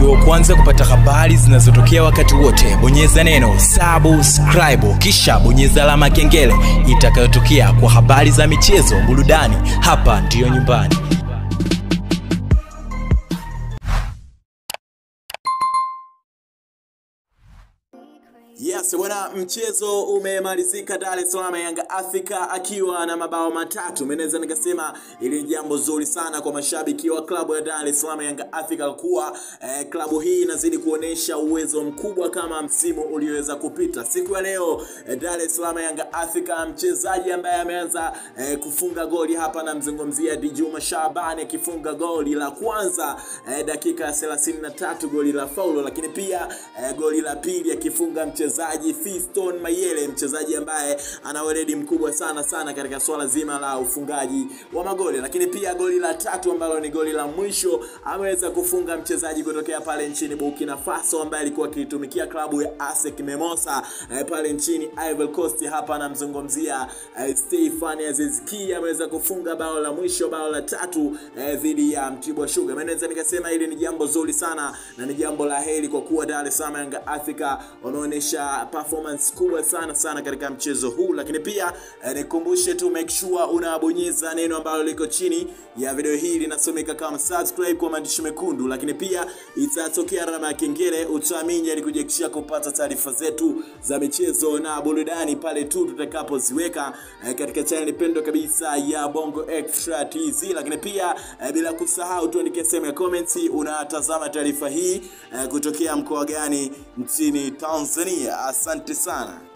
ili wa kwanza kupata habari zinazotokea wakati wote bonyeza neno subscribe kisha bonyeza alama ya kengele itakayotokea kwa habari za michezo burudani hapa ndiyo nyumbani Yes, bwana, mchezo umemalizika Dar es Salaam, Yanga Africa akiwa na mabao matatu. Menaweza nikasema ili ni jambo zuri sana kwa mashabiki wa klabu ya Dar es Salaam Yanga Africa kuwa eh, klabu hii inazidi kuonesha uwezo mkubwa kama msimu ulioweza kupita. Siku ya leo eh, Dar es Salaam Yanga Africa, mchezaji ambaye ameanza eh, kufunga goli hapa, namzungumzia Djuma Shabani akifunga goli la kwanza eh, dakika ya 33 goli la faulo, lakini pia eh, goli la pili akifunga mchezaji Fiston Mayele, mchezaji ambaye ana weledi mkubwa sana sana katika swala zima la ufungaji wa magoli. Lakini pia goli la tatu ambalo ni goli la mwisho ameweza kufunga mchezaji kutokea pale nchini Burkina Faso ambaye alikuwa akitumikia klabu ya ASEC Mimosa eh, pale nchini Ivory Coast. Hapa anamzungumzia eh, Stefan Aziz Ki ameweza kufunga bao la mwisho, bao la tatu eh, dhidi ya Mtibwa Sugar. Mimi naweza nikasema hili ni jambo zuri sana na ni jambo la heri kwa kuwa Dar es Salaam Yanga Africa wameonyesha performance kubwa sana sana katika mchezo huu, lakini pia eh, nikumbushe tu make sure unabonyeza neno ambalo liko chini ya video hii linasomeka kama subscribe kwa maandishi mekundu, lakini pia itatokea alama ya kengele, utaamini ili kujiakishia kupata taarifa zetu za michezo na burudani pale tu tutakapoziweka eh, katika channel pendwa kabisa ya Bongo Extra TZ, lakini pia eh, bila kusahau tuandike sehemu ya comments unatazama taarifa hii eh, kutokea mkoa gani nchini Tanzania. Asante sana.